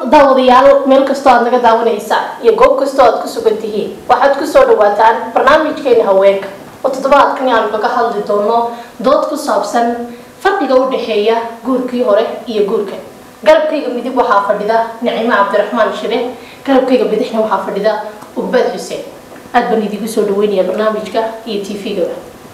daawadayaal meel kastoo aad naga daawanaysaan iyo goob kastoo aad ku sugan tihiin waxaad kusoo dhawaataan barnaamijkeena haweenka oo toddobaadkani aanu kaga hadli doono dood ku saabsan farqiga u dhexeeya guurkii hore iyo guurka garabkayga midig waxaa fadhida nicimo cabdiraxmaan shire garabkayga bidixna waxaa fadhida ugbad xuseen aad baan idigu soo dhaweynaya barnaamijka iyo t v-gaba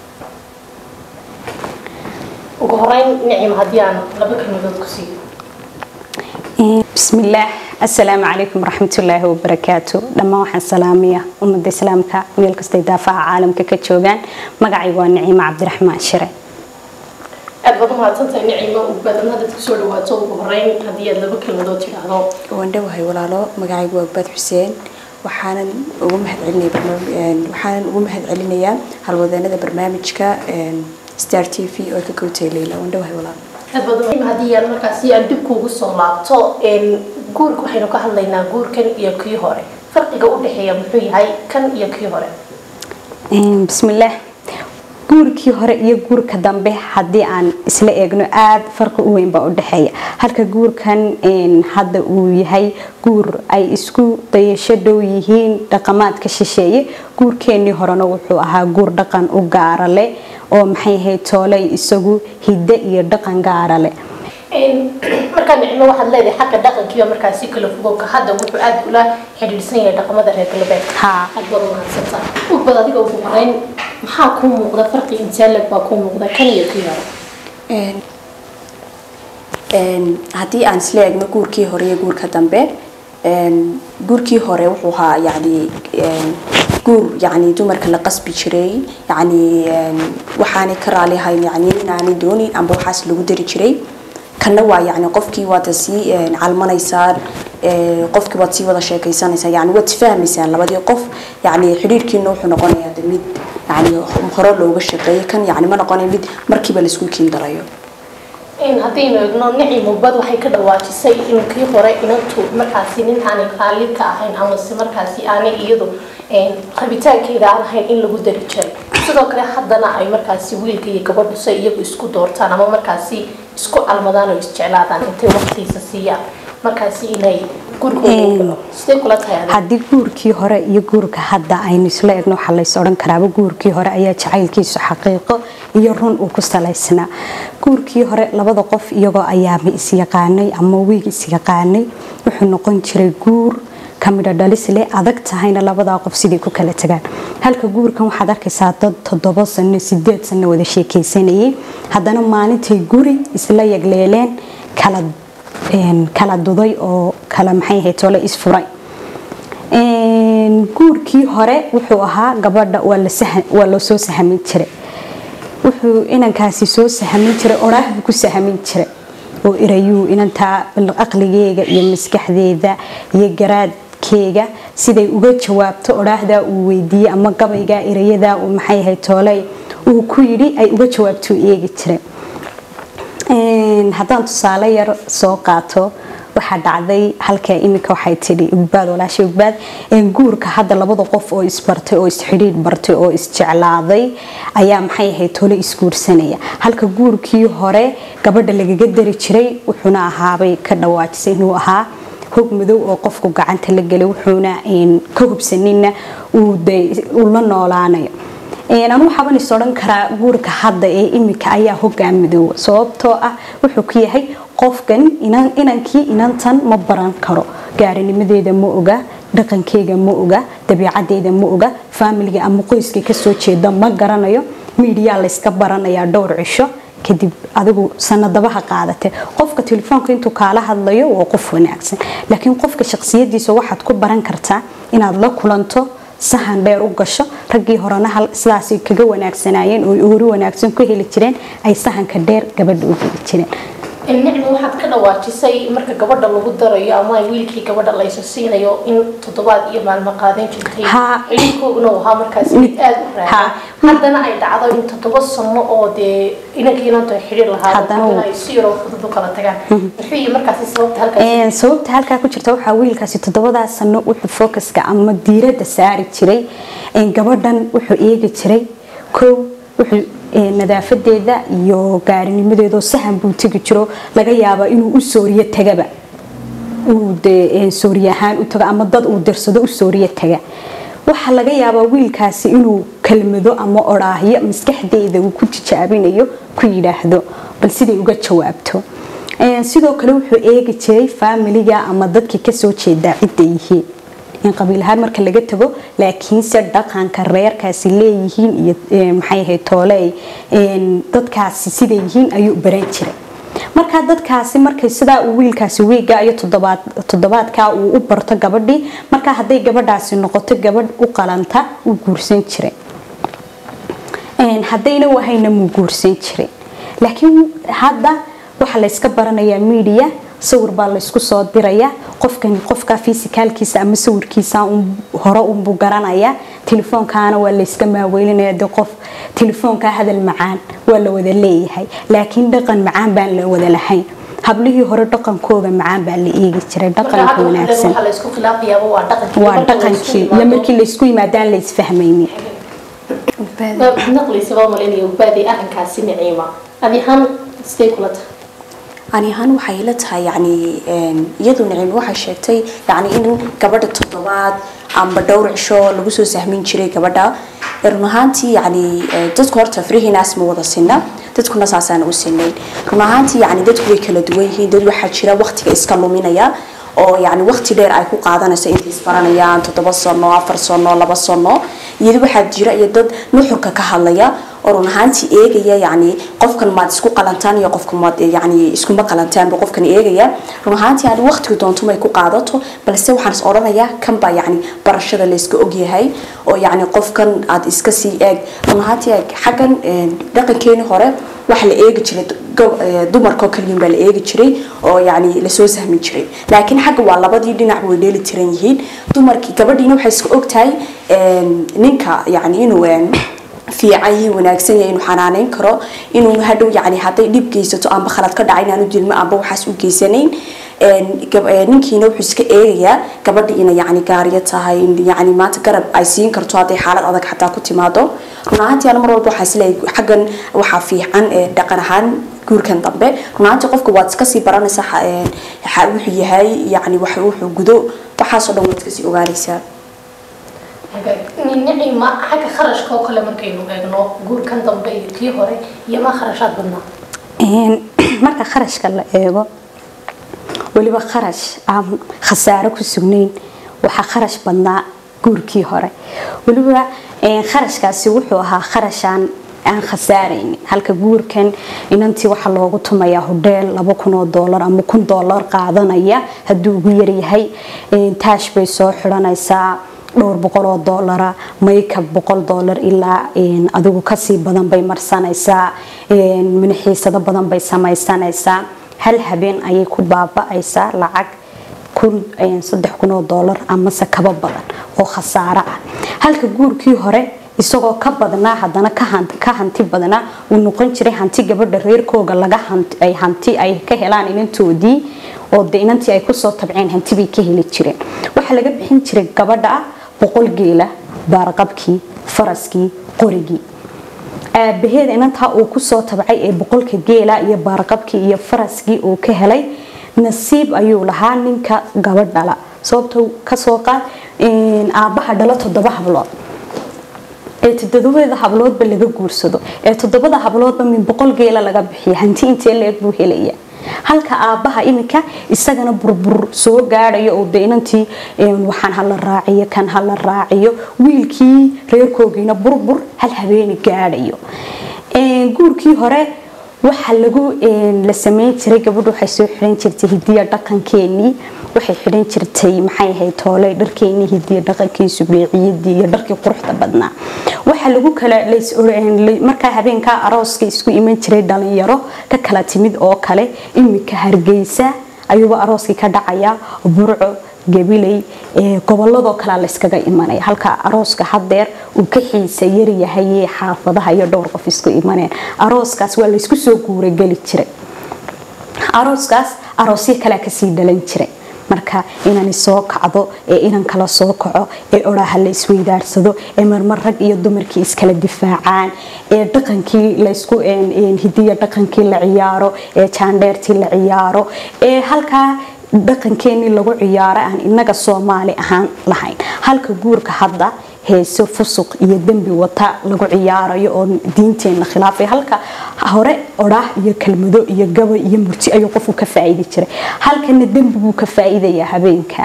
ugu horeyn nicimo haddii aan laba kalmadood ku siiyo bismillaah assalaamu calaykum waraxmatullaahi wabarakaatu dhammaan waxaan salaamaya ummadda islaamka meel kastay daafaha caalamka ka joogaan magacaygu waa niciimo cabdiraxmaan shire aad baad umahadsantahay nicimo ugbaadan haddaad kusoo dhawaato ugu horeyn haddii aad laba kelmadood tidhaahdo waan dhowahay walaalo magacaygu waa baad xuseen waxaanan ugu mahadcelinaya waxaanan ugu mahadcelinayaa halwadeenada barnaamijka star t v oo ka kowtay leyla waan dhowahay walaalo aad baad umahim haddii aan markaasi aan dib kuugu soo laabto guurka waxaynu ka hadlaynaa guurkan iyo kii hore farqiga u dhexeeya muxuu yahay kan iyo kii hore bismillaah guurkii hore iyo guurka dambe haddii aan isla eegno aada farqi u weyn baa u dhexeeya halka guurkan hadda uu yahay guur ay isku dayasho dhow yihiin dhaqamaadka shisheeye guurkeenii horena wuxuu ahaa guur dhaqan u gaara leh oo maxay ahayd tooley isagu hidde iyo dhaqan gaara leh markaa nicmo waxaad leedahay xagga dhaqankiiba markaasi kala fogowka hadda wuxuu aada ula xidhiidhsan yahay dhaqamada reer galbeedka haa aad baad umahadsantaa ugbad adiga ugu horeyn maxaa kuu muuqda farqi intaaleg baa kuu muuqda kan iyo kii hore haddii aan isla eegno guurkii hore iyo guurka dambe guurkii hore wuxuu ahaa yani guur yani dumarka la qasbi jiray yani waxaanay ka raalihayn yani inaanay doonin amba waxaas lagu dari jiray kanna waa yani qofkii waad sii calmanaysaan qofkii waad sii wada sheekaysanaysaa yani waad isfahmaysaan labadii qof yani xidhiirkiina wuxuu noqonayaa de mid yani hore looga shaqeeyo kan yani ma noqonayo mid markiiba laisku kiin darayo haddaynu eegno nicimo bad waxay ka dhawaajisay in kii hore inantu markaasi nin aanay qaalid ka ahayn amase markaasi aanay iyadu rabitaankeeda aan ahayn in lagu dari jiray sidoo kale haddana ay markaasi wiilka iyo gabadhu say iyagu isku doortaan ama markaasi isku calmadaan oo isjeclaadaan intay waqtiisa siiyaan markaasi inay gurigooda sidee kula tahay adiga haddii guurkii hore iyo guurka hadda aynu isla eegno waxaa lays odhan karaaba guurkii hore ayaa jacaylkiisu xaqiiqo iyo run uu ku salaysnaa guurkii hore labada qof iyagoo ayaaba isyaqaanay ama wiig isyaqaanay wuxuu noqon jiray guur kamidho dhalis leh adag tahayna labadaa qof siday ku kala tagaan halka guurkan waxaad arkaysaa dad toddoba sano sideed sano wada sheekaysanayay haddana maalintay guri isla yagleeleen kala kala duday oo kala maxay ahayd tole isfuray guurkii hore wuxuu ahaa gabadha waa la soo sahamin jiray wuxuu inankaasi soo sahamin jiray oraah buu ku sahamin jiray oo irayuu inantaa aqligeega iyo maskaxdeeda iyo garaadkeega siday uga jawaabto oraahdaa uu weydiiyey ama gabaygaa irayadaa uu maxay ahayd tooley uu ku yidhi ay uga jawaabtuu eegi jiray haddaan tusaale yar soo qaato waxaa dhacday halka iminka waxay tidhi ugbaad walaasha ugbaad guurka hadda labada qof oo isbartay oo isxidhiidh bartay oo isjeclaaday ayaa maxay ahayd tole isguursanaya halka guurkii hore gabadha lagaga dari jiray wuxuuna ahaabay ka dhawaajisay inuu ahaa hog madow oo qofku gacanta la gelay wuxuuna ka hubsanina uu la noolaanayo anu waxaaban is odhan karaa guurka hadda ee imika ayaa hogaan midooba sababtoo ah wuxuu ku yahay qofkan inankii inantan ma baran karo gaarinimadeeda ma oga dhaqankeega ma oga dabiicadeeda ma oga faamiliga ama qoyska kasoo jeeda ma garanayo miidiyaa layska baranayaa dhowr cisho kadib adigu sanadabaha qaadate qofka telefoonka intuu kaala hadlayo waa qof wanaagsan laakiin qofka shaqsiyadiisa waxaad ku baran kartaa inaad la kulanto sahan dheer u gasho raggii horena sidaasay kaga wanaagsanaayeen oo hori wanaagsan ku heli jireen ay sahanka dheer gabadha u heli jireen nicmo waxaad ka dhawaajisay marka gabadha lagu darayo ama wiilkii gabadha laysa siinayo in toddobaad iyo maalmo qaadan jirtay Haa. xidhiidhkooguna uu ahaa markaasi mid aada u raaxan Haa. haddana ay dhacdo in toddoba sano oo dee inankii inantu ay xidhiir lahaado Haddana uu- haddana ay si yaroo fudud u kala tagaan muxuu yihi markaasi sababta halkaasi Een, sababta halkaa ku jirta waxaa wiilkaasi toddobadaa sano wuxuu focuska ama diiradda saari jiray een, gabadhan wuxuu eegi jiray kow wuxuu een, nadaafadeeda iyo gaarinimadeeda oo sahan buu tegi jiro laga yaabaa inuu u sooriyo tagaba uu dee sooriye ahaan u tago ama dad uu dirsado u sooriye taga waxaa laga yaabaa wiilkaasi inuu kelmado ama odhaahyo maskaxdeeda uu ku tijaabinayo ku yidhaahdo bal siday uga jawaabto sidoo kale wuxuu eegi jiray faamiliga ama dadkii kasoo jeedaa cidda yihiin in qabiilahaan marka laga tago laakiinse dhaqanka reerkaasi leeyihiin iyo maxay ahayd tooley dadkaasi siday yihiin ayuu baran jiray markaa dadkaasi markay sidaa uu wiilkaasi wiiga iyo toddobaadkaa uu u barto gabadhii markaa hadday gabadhaasi noqoto gabadh u qalanta uu guursan jiray haddayna wahayna muu guursan jiray laakiin hadda waxaa layska baranayaa media sawir baa laysku soo dirayaa qofkani qofka fisikaalkiisa ama sawirkiisa hore unbuu garanayaa telefoonkaana waa layska maaweylinaya de qof telefoonka hadal macaan waa la wada leeyahay laakiin dhaqan macaan baan la wada lahayn hablihii hore dhaqankooda macaan baa la eegi jiray dhaqanka wanaagsan waa dhaqankii iyo markii laysku yimaadaan la isfahmaynin naqliisaba malinaya ubaadi arrinkaasi niciima adi ahaan sidee kula tahay ani ahaan waxay la tahay yani iyadu nicimi waxay sheegtay yani in gabadha toddobaad amba dhowr cisho lagu soo sahmin jiray gabadha run ahaantii yani dadku horta farihiinaas ma wada sinna dadkuna saasaan u sinayn run ahaantii yani dadku way kala duwan yihiin dad waxaa jira waqtiga iska luminaya oo yani waqti dheer ay ku qaadanayso intay isbaranayaan toddoba sano afar sano laba sano iyada waxaa jira iyo dad nuxurka ka hadlaya oo run ahaantii eegaya yani qofkan maad isku qalantaan iyo qofka maad yani iskuma qalantaanba qofkan eegaya run ahaantii yani waqtiga doonto may ku qaadato balse waxaan is odhanayaa kan baa yani barashada layska ogyahay oo yani qofkan aad iska sii eeg run ahaantii xaggan dhaqankeeni hore waxa la eegi jiray dumarkoo kaliyin baa la eegi jiray oo yani lasoo sahmin jiray laakiin xagga waa labadii dhinac way dheeli tiran yihiin dumarkii gabadhiina waxay iska ogtahay ninka yani inuu fiican yihiin wanaagsan yahay inuu xanaaneyn karo inuu hadhow yani hadday dhib geysato amba khalad ka dhacay inaanu dilmo amba waxaas u geysanayn ninkiina wuxuu iska eegayaa gabadha inay yani gaariyo tahay yani maanta garab ay siin karto hadday xaalad adag xataa ku timaado run ahaantii ana mar walba waxaa isleeyahay xaggan waxaa fiican dhaqan ahaan guurkan dambe run ahaantii qofka waad iska sii baranaysaa wuxuu yahay yani wuxuu gudo waxaasoo dhan waad iska sii ogaanaysaa nicima xagga kharashka oo kale markaynu eegno guurkan dambe iyo kii hore iyo ma kharashaad badnaa marka kharashka la eego weliba kharash aan khasaaro ku sugnayn waxaa kharash badnaa guurkii hore weliba kharashkaasi wuxuu ahaa kharashaan aan khasaaraynin halka guurkan inantii waxaa loogu tumayaa hodheel laba kun oo doolar ama kun doolar qaadanaya hadduu ugu yaryahay taash bay soo xidhanaysaa dhowr boqol oo doolara maykab boqol doolar ilaa adigu kasii badan bay marsanaysaa manaxiisado badan bay samaysanaysaa hal habeen ayay ku baaba-aysaa lacag kun saddex kun oo doolar amase kaba badan oo khasaaro ah halka guurkii hore isagoo ka badnaa haddana ka hanti badnaa uu noqon jiray hanti gabadha reerkooga laga ay hanti ay ka helaan inantoodii oo de inantii ay kusoo tabceen hanti bay ka heli jireen waxaa laga bixin jiray gabadha boqol geela baarqabkii faraskii qorigii aabaheed inantaa uu kusoo tabcay ee boqolka geela iyo baarqabkii iyo faraskii uu ka helay nasiib ayuu lahaa ninka gabadh dhala sababta kasoo qaad aabbaha dhala toddoba hablood ee toddobada habloodba laga guursado ee toddobada habloodba min boqol geela laga bixiya hanti intee la-eg buu helaya halka aabbaha iminka isagana burbur soo gaadhayo oo de inantii waxaan hala raaciyo kan hala raaciyo wiilkii reerkoogiina burbur hal habeeni gaadhayo guurkii hore waxa lagu la sameyn jiray gabadhu waxay soo xiran jirtay hidiya dhaqankeenii waxay xiran jirtay maxay ahayd toole dharkeenii hidiya dhaqankiisu beeciyadii iyo dharkii quruxda badnaa waxa lagu kala markaa habeenkaa arooska isku iman jiray dhalinyaro ka kala timid oo kale imika hargeysa ayuuba arooskii ka dhacaya burco gabiley goboladoo kalea layskaga imanaya halka arooska hadeer uu ka xiisa yaryahay xaafadaha iyo dhowr qof isku imaneen arooskaas waa laysku soo guurageli jiray arooskaas aroosyo kalea kasii dhalan jiray marka inani soo kacdo ee inan kala soo kaco ee oraha la isweydaarsado ee marmar rag iyo dumarkii iskala difaacaan ee dhaqankii laysku hidiya dhaqankii la ciyaaro ee jaandheertii la ciyaaro ee halkaa dhaqankeenii lagu ciyaaro aan inaga soomaali ahaan lahayn halka guurka hadda heeso fusuq iyo dembi wata lagu ciyaarayo oo diinteena khilaafay halka hore odhaah iyo kelmado iyo gabay iyo murti ayuu qofku ka faa'iidi jiray halkana dembi buu ka faa'iidayaa habeenka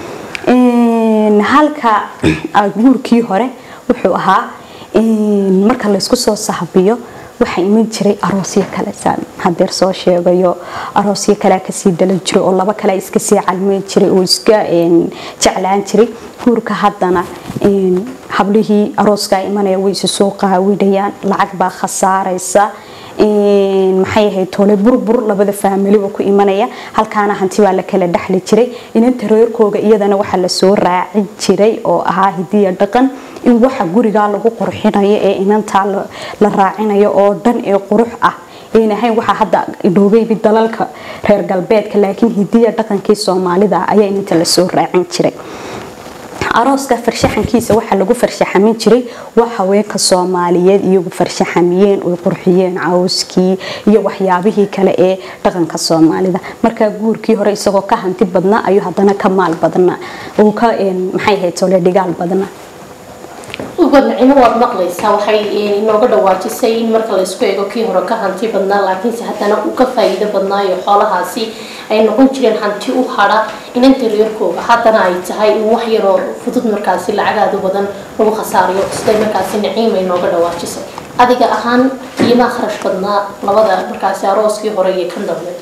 halka guurkii hore wuxuu ahaa marka laysku soo sahbiyo waxaa iman jiray aroosyo kale saan hadeer soo sheegayo aroosyo kale kasii dalan jiray oo laba kale iska sii calmeyn jiray oo iska jeclaan jiray guurka haddana hablihii arooskaa imanaya way isu soo qaawidhayaan lacag baa khasaaraysa maxay ahayd tole burbur labada faamiliba ku imanaya halkaana hanti baa la kala dhexli jiray inanta reerkooga iyadana waxaa lasoo raacin jiray oo ahaa hidiya dhaqan in waxa gurigaa lagu qurxinayo ee inantaa la raacinayo oo dhan ee qurux ah ayna ahayn waxaa hadda idhoobeybi dalalka reer galbeedka laakiin hidiya dhaqankii soomaalida ayaa inanta lasoo raacin jiray arooska farshaxankiisa waxaa lagu farshaxamin jiray waa haweenka soomaaliyeed iyagu farshaxamiyeen oy qurxiyeen cawskii iyo waxyaabihii kale ee dhaqanka soomaalida markaa guurkii hore isagoo ka hanti badnaa ayuu haddana ka maal badnaa uu ka maxay ahayd tole dhigaal badnaa ubad nacimo waad maqlaysaa waxay inooga dhawaajisay in marka laysku eego kii hore ka hanti badnaa laakiinse haddana uu ka faa'iido badnaayo xoolahaasi ay noqon jireen hanti u hadha inanta reerkooga haddana ay tahay in wax yaroo fudud markaasi lacagaadu badan lagu khasaariyo siday markaasi naciima inooga dhawaajisay adiga ahaan qiimaa kharash badnaa labada markaasi arooskii hore iyo kan dambe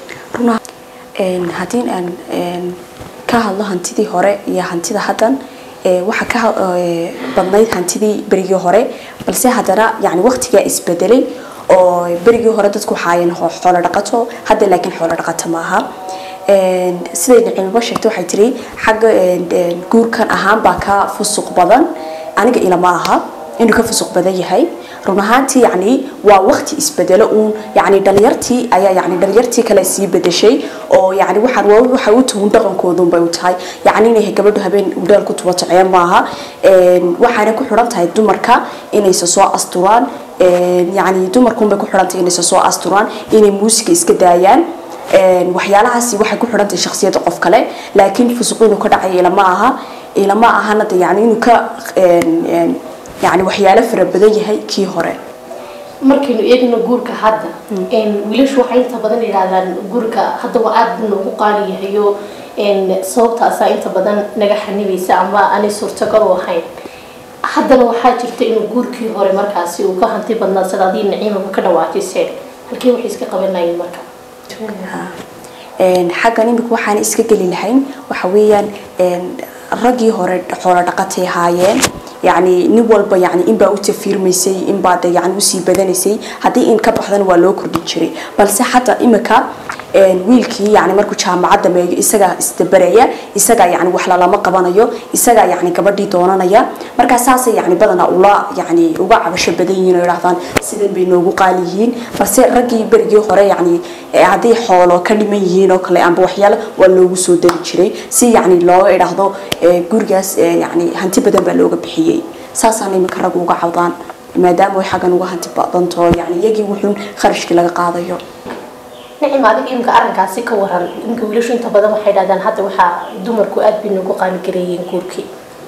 haddii aan ka hadlo hantidii hore iyo hantida haddan waxaa ka badnayd hantidii berigii hore balse haddana yani waqtigaa isbedelay oo berigii hore dadku waxaayeen xoolo dhaqato hadda laakiin xoolo dhaqato maaha siday nacimiba sheegtay waxay tiri xagga guurkan ahaan baa ka fusuq badan aniga ilama aha inuu ka fusuq badan yahay run ahaantii yani waa waqti isbedelo uun yani dhalinyartii ayaa yani dhalinyartii kale sii bedeshay oo yani waxaan waxay u tuhun dhaqankoodun bay u tahay yani inay gabadhu habeen udhaal ku tubato ceeb maaha waxaana ku xidhan tahay dumarka inaysa soo asturaan yani dumarkunbay ku xidhan tahay inaysa soo asturaan inay muusiga iska daayaan waxyaalahaasi waxay ku xidhan tahay shakhsiyadda qof kale laakiin fusuq inuu ka dhacayo ilama aha ilama ahana de yani inuu ka yani waxyaalo fara badan yahay kii hore markaynu eegno guurka hadda wiilashu waxay inta badan yidhaahdaan guurka hadda waa aada noogu qaali yahayo sababtaasaa inta badan naga xanibaysa ama aanay suurtagal u ahayn haddana waxaa jirta inuu guurkii hore markaasi uu ka hanti badnaa sida adii naciimaba ka dhawaajiseen halkii waxay iska qabanayeen marka xaggan imika waxaan iska geli lahayn waxa weeyaan raggii hore xoolo dhaqatay ahaayeen يعني nin walba yani inbaa u tafiirmaysay inbaa de yani usii badanaysay haddii in ka baxdana waa loo kordhin jiray balse xataa imika wiilkii yani markuu jaamacadda meeyo isagaa isdabaraya isagaa yani wax lalama qabanayo isagaa yani gabadhii doonanaya markaa saasay yani badanaa ula yani uga cabasho badan yihiin oo idhahdaan sidan bay noogu qaali yihiin balse raggii berigii hore yani hadday xoolo ka dhiman yihiin oo kale amba waxyaalo waa loogu soo dari jiray si yani looga idhaahdo gurigaas yani hanti badan baa looga bixiyey saasaan iminka rag uga cawdaan maadaama way xaggan uga hanti badanto yani iyagii wuxuun kharashkii laga qaadayo nicim adiga imika arrinkaasi ka waran imika wiilashu inta badan waxay dhahdaan hadda waxaa dumarku aada bay noogu qaaligareeyeen guurkii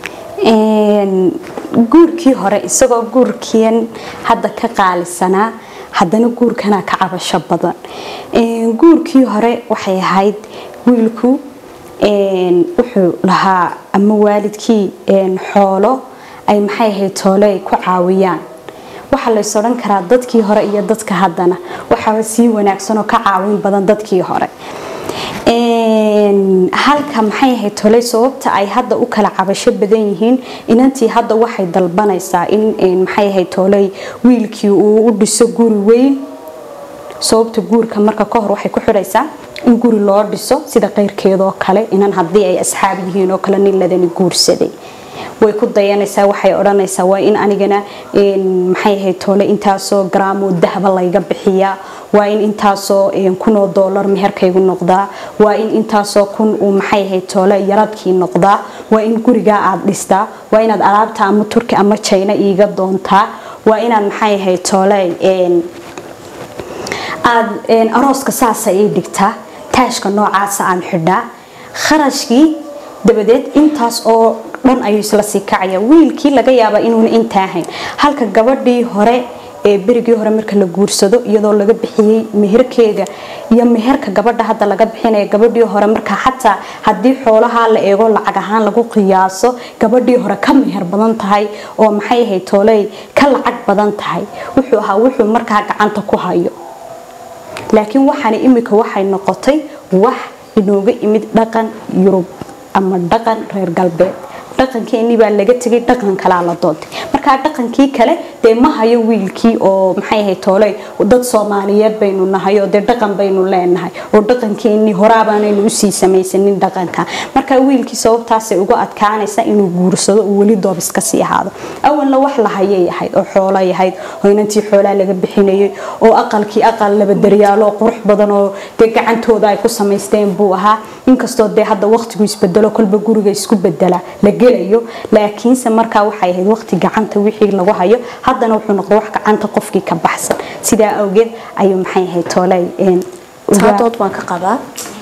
guurkii hore isagoo guurkiin hadda ka qaalisanaa haddana guurkana ka cabasho badan guurkii hore waxay ahayd wiilku wuxuu lahaa ama waalidkii xoolo ay maxay ahayd toole ay ku caawiyaan waxaa lays odhan karaa dadkii hore iyo dadka haddana waxaa sii wanaagsan oo ka caawin badan dadkii hore halka maxay ahayd toley sababta ay hadda u kala cabasho badan yihiin inantii hadda waxay dalbanaysaa in maxay ahayd toley wiilkii uu u dhiso guri weyn sababta guurka marka ka hor waxay ku xidhaysaa in guri loo dhiso sida qeyrkeedoo kale inan haddii ay asxaab yihiin oo kale nin ladani guursaday way ku dayanaysaa waxay odhanaysaa waa in anigana maxay ahayd toole intaasoo garaamoo dahaba layga bixiyaa waa in intaasoo kunoo doolar meherkaygu noqdaa waa in intaasoo kun uu maxay ahayd toole yaradkii noqdaa waa in gurigaa aad dhistaa waa inaad alaabta ama turki ama jayna iiga doontaa waa inaad maxay ahayd toole aad arooska saasa ii dhigtaa taashka noocaasa aan xidhaa kharashkii dabadeed intaas oo dhan ayuu isla sii kacaya wiilkii laga yaaba inuuna intaa hayn halka gabadhii hore ee berigii hore marka la guursado iyadoo laga bixiyey meherkeega iyo meherka gabadha hadda laga bixinaya gabadhii hore marka xataa haddii xoolaha la eego lacag ahaan lagu qiyaaso gabadhii hore ka meher badan tahay oo maxay ahayd tooley ka lacag badan tahay wuxuu ahaa wuxuu markaa gacanta ku hayo laakiin waxaana imika waxay noqotay wax inooga imid dhaqan yurub ama dhaqan reer galbeed dhaqankeenii baa laga tegay dhaqan kalaa la doontay markaa dhaqankii kale dee ma hayo wiilkii oo maxay ahayd tooley dad soomaaliyeed baynu nahay oo dee dhaqan baynu leenahay oo dhaqankeenii horaabaanaynu usii samaysanin dhaqanka markaa wiilkii sababtaasay ugu adkaanaysa inuu guursado uu weli doob iska sii ahaado awalna wax la hayay ahayd oo xoolay ahayd oo inantii xoolaa laga bixinayay oo aqalkii aqal laba daryaalo oo qurux badan oo dee gacantooda ay ku samaysteen buu ahaa inkastoo dee hadda waqtigu isbedelo kolba guriga isku bedela la gelayo laakiinse markaa waxay ahayd waqti gacanta wixii lagu hayo haddana wuxuu noqday wax gacanta qofkii ka baxsan sidaa awgeed ayuu maxay ahayd tooley taadood baan ka qabaa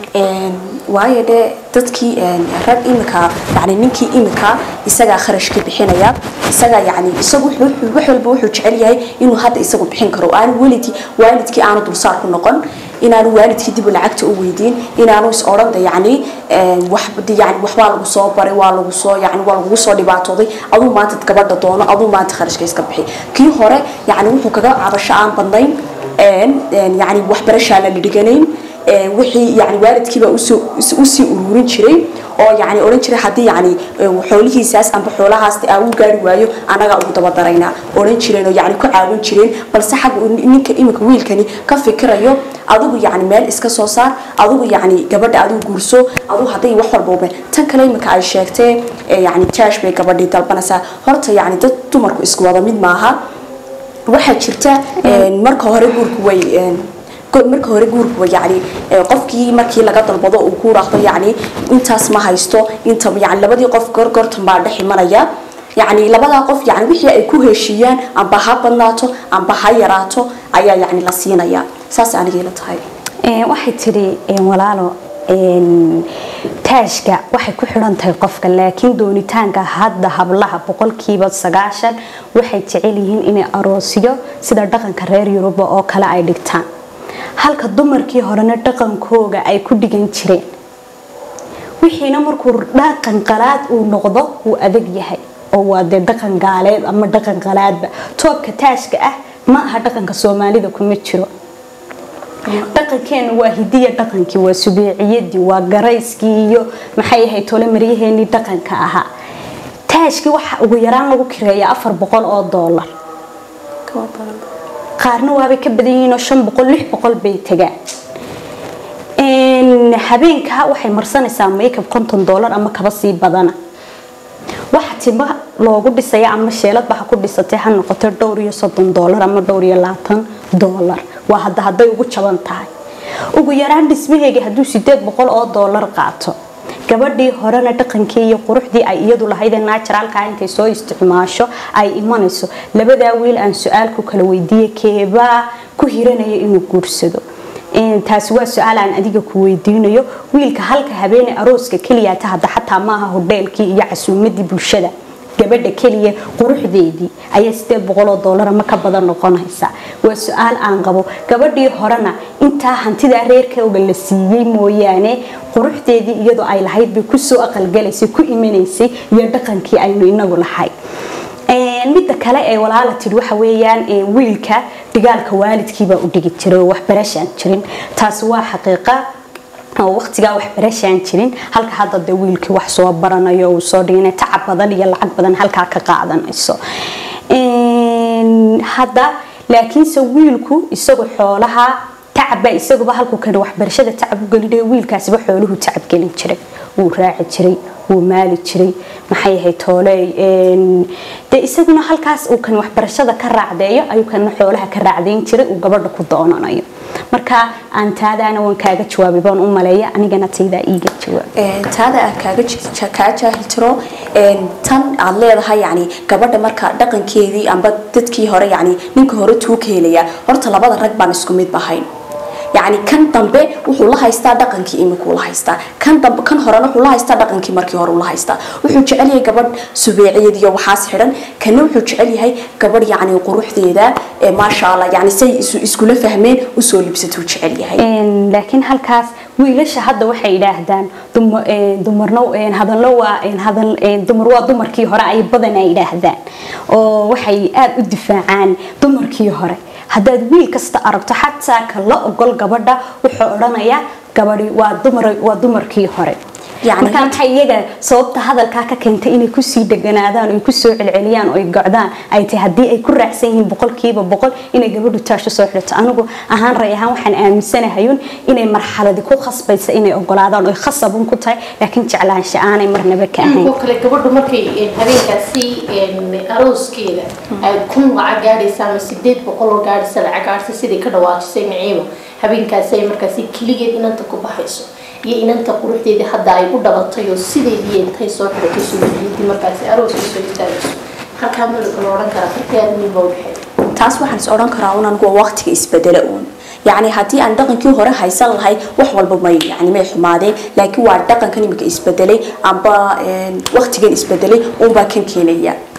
waayo dee dadkii rag imika yani ninkii imika isagaa kharashkii bixinaya isagaa yani isagu wax walba wuxuu jecel yahay inuu hadda isagu bixin karo aanu welidii waalidkii aanu dulsaar ku noqon inaanu waalidkii dib lacagta u weydiin inaanu is odhan yani yani waxbaa lagu soo baray waa lagu soo yani waa lagugu soo dhibaatooday aduu maanta gabadha doono aduu maanta kharashka iska bixi kii hore yani wuxuu kaga cabasho aan badnayn yani waxbarashaa la dhiganayn wixii yani waalidkiiba usii ururin jiray oo yani odhan jiray haddii yani xoolihiisaas amba xoolahaas aa u gaari waayo anagaa ugu dabadaraynaa odhan jireen oo yani ku caawin jireen balse xag ninka iminka wiilkani ka fikirayo adigu yani meel iska soo saar adigu yani gabadha adigu guurso adigu hadday wax walba ubeen tan kale iminka ay sheegtee yani jaash bay gabadhii dalbanaysaa horta yani dad dumarku isku wada mid maaha waxaa jirta marka hore guurku way marka hore guurkuwa yani qofkii markii laga dalbado uu ku raaqdo yani intaas ma haysto inta yani labadii qof gorgortan baa dhex imanaya yani labadaa qof yani wixii ay ku heshiiyaan amba ha badnaato amba ha yaraato ayaa yani la siinaya saas anigay la tahay waxay tidhi walaalo taashka waxay ku xidhan tahay qofka laakiin doonitaanka hadda hablaha boqolkiiba sagaashan waxay jecel yihiin inay aroosyo sida dhaqanka reer yuruba oo kale ay dhigtaan halka dumarkii horena dhaqankooga ay ku dhigan jireen wixiina markuu dhaqan qalaad uu noqdo wuu adag yahay oo waa dee dhaqan gaaleed ama dhaqan qalaadba toobka taashka ah ma aha dhaqanka soomaalida kuma jiro dhaqankeenu waa hidiya dhaqankii waa subeeciyadii waa garayskii iyo maxay ahayd tole maryaheenii dhaqanka ahaa taashkii waxa ugu yaraan lagu kireeyaa afar boqol oo doolar qaarna waabay ka badan yihiin oo shan boqol lix boqol bay tagaan habeenka waxay marsanaysaa makeup konton doolar ama kaba sii badana waxa tima loogu dhisaya ama sheeladba ha ku dhisatay ha noqoto dhowr iyo soddon doolar ama dhowr iyo labaatan doolar waa hadda hadday ugu jaban tahay ugu yaraan dhismaheega hadduu sideed boqol oo doolar qaato gabadhii horena dhaqankii iyo quruxdii ay iyadu lahayd ee naturalka intay soo isticmaasho ay imanayso labadaa wiil aan su-aalku kala weydiiye keebaa ku hiranaya inuu guursado taasi waa su-aal aan adiga ku weydiinayo wiilka halka habeene arooska keliya ta hadda xataa maaha hodheelkii iyo casuumadii bulshada gabadha keliya quruxdeedii ayaa sideed boqoloo doolar ama ka badan noqonaysa waa su-aal aan qabo gabadhii horena intaa hantidaa reerkooga la siiyey mooyaane quruxdeedii iyadoo ay lahayd bay kusoo aqalgalaysay ku imanaysay iyo dhaqankii aynu inagu lahay midda kale ee walaala tidhi waxa weeyaan wiilka dhigaalka waalidkiibaa u dhigi jiray oo waxbarashaan jirin taasi waa xaqiiqa oo waqtigaa waxbarashaan jirin halka hadda dee wiilkii wax soo baranayo uu soo dhigana tacab badan iyo lacag badan halkaa ka qaadanayso hadda laakiinse wiilku isagu xoolaha tacabba isaguba halkuu kan waxbarashada tacab u gelinayo wiilkaasiba xooluhu tacab gelin jiray wuu raaci jiray wuu maali jiray maxay ahayd toole dee isaguna halkaas uu kan waxbarashada ka raacdeeyo ayuu kana xoolaha ka raacdeyn jiray uu gabadha ku doonanayo marka aan taadaana waan kaaga jawaabay baan u maleeya anigana taydaa iiga jawaab taada aan kaaga kaa jaahil tiro tan aad leedahay yani gabadha marka dhaqankeedii amba dadkii hore yani ninka hore tuu ka helaya horta labada rag baan isku mid bahayn yacni kan dambe wuxuu la haystaa dhaqankii imikuu la haystaa kan dambe kan horena wuxuu la haystaa dhaqankii markii hore uu la haystaa wuxuu jecel yahay gabadh subeeciyad iyo waxaas xidhan kana wuxuu jecel yahay gabadh yacni quruxdeeda ee maasha allah yacni say isu- iskula fahmeen usoo libsatuu jecel yahay Een, laakiin halkaas wiilasha hadda waxay yidhaahdaan duma- een, dumarna een, hadallo waa een, hadal een, dumar waa dumarkii hore ay badan ay yidhaahdaan oo waxay aad u difaacaan dumarkii hore haddaad wiil kasta aragto xataa ka la ogol gabadha wuxuu odhanayaa gabadhi waa dumar waa dumarkii hore Yacni- marka maxay iyaga sababta hadalkaa ka keentay inay kusii dheganaadaan oy kusoo celceliyaan oy gocdaan ay tahay haddii ay ku raacsan yihiin boqolkiiba boqol inay gabadhu taasho soo xidhato anigu ahaan ray ahaan waxaan aaminsanahayun inay marxaladi ku khasbaysa inay ogolaadaan oy khasabun ku tahay laakiin jeclaansha aanay marnaba ka ahayn oo kale gabadhu markay een, habeenkaasi een, arooskeeda ay kun lacag gaadhaysa ama sideed boqol oo gaadhaysa lacag gaadhaysa sidai ka dhawaajisay naciima habeenkaasi ay markaasi keligeed inanta ku baxayso iyo inanta quruxdeedii hadda ay u dhalatay oo sideedii intay soo xidhatay suuliyiintii markaasi arooska soo istaagayso halkaa malaka la odhan karaa farqiyaad weyn baa udhexeeya taas waxaan is odhan karaa un anigu waa waqtiga isbedela uun yacni haddii aan dhaqankii hore haysan lahay wax walba may yani may xumaadeen laakiin waa dhaqankan imika isbedelay amba een, waqtigan isbedelay uunbaa kan keenaya